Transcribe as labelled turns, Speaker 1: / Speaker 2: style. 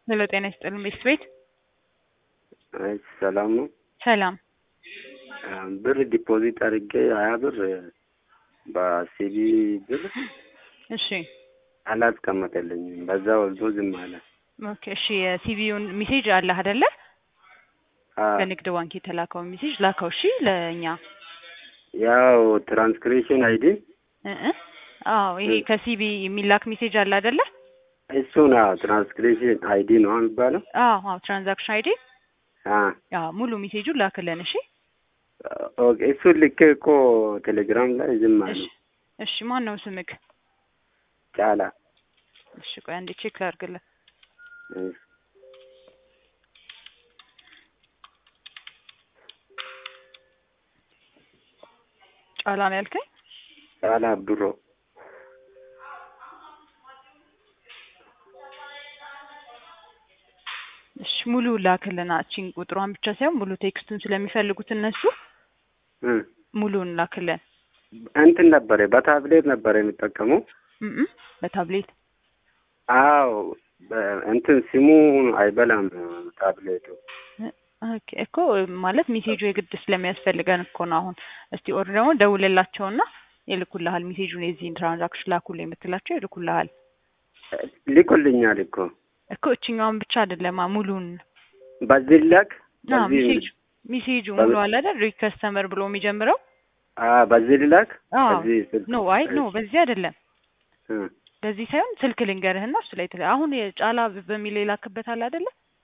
Speaker 1: ሄሎ ጤና ይስጥልን ቤት ቤት
Speaker 2: አይ ሰላም ነው።
Speaker 1: ሰላም
Speaker 2: ብር ዲፖዚት አድርጌ ሀያ ብር በሲቢ ብር
Speaker 1: እሺ
Speaker 2: አላስቀመጠልኝም። በዛ ወልዶ ዝም አለ።
Speaker 1: ኦኬ እሺ የሲቪውን ሜሴጅ አለህ አይደለ
Speaker 2: አ-
Speaker 1: በንግድ ባንክ የተላከውን ሜሴጅ ላከው እሺ ለእኛ
Speaker 2: ያው ትራንስክሪፕሽን አይዲ
Speaker 1: እ እ አዎ ይሄ ከሲቢ የሚላክ ሜሴጅ አለ አይደለ
Speaker 2: እሱ ነው ትራንስክሪፕሽን አይዲ ነው የሚባለው።
Speaker 1: አዎ አዎ ትራንዛክሽን አይዲ
Speaker 2: አ
Speaker 1: አዎ ሙሉ ሜሴጁን ላክልን እሺ
Speaker 2: ኦኬ እሱን ልኬ እኮ ቴሌግራም ላይ ዝም አለ።
Speaker 1: እሺ እሺ ማን ነው ስምክ
Speaker 2: ጫላ
Speaker 1: እሺ ቆይ አንዴ ቼክ ላድርግልህ
Speaker 2: እ
Speaker 1: ጫላ ነው ያልከኝ
Speaker 2: ጫላ ብሮ
Speaker 1: እሺ ሙሉ ላክልና እቺን ቁጥሯን ብቻ ሳይሆን ሙሉ ቴክስቱን ስለሚፈልጉት እነሱ
Speaker 2: እ
Speaker 1: ሙሉን ላክልን
Speaker 2: እንትን ነበረ በታብሌት ነበረ የሚጠቀመው።
Speaker 1: እም እም በታብሌት
Speaker 2: አዎ በ- እንትን ሲሙ አይበላም ታብሌቱ።
Speaker 1: ኦኬ እኮ ማለት ሜሴጁ የግድ ስለሚያስፈልገን እኮ ነው። አሁን እስቲ ኦር ደግሞ ደውልላቸውና ይልኩልሃል። ሜሴጁን የዚህን ትራንዛክሽን ላኩልኝ የምትላቸው ይልኩልሃል
Speaker 2: ልኮልኛል እኮ
Speaker 1: እኮ እችኛውን ብቻ አይደለማ ሙሉን
Speaker 2: በዚህ ላክ
Speaker 1: አዎ
Speaker 2: በዚህ
Speaker 1: ሜሴጁ ሜሴጁ ሙሉ አለ አይደል ሪከስተመር ብሎ የሚጀምረው
Speaker 2: አ በዚህ ልላክ
Speaker 1: አዎ
Speaker 2: በዚህ ስልክ
Speaker 1: ኖ አይ ኖ በዚህ አይደለም
Speaker 2: እ
Speaker 1: በዚህ ሳይሆን ስልክ ልንገርህና እሱ ላይ ትለ አሁን የጫላ በሚል የላክበት አለ አይደለ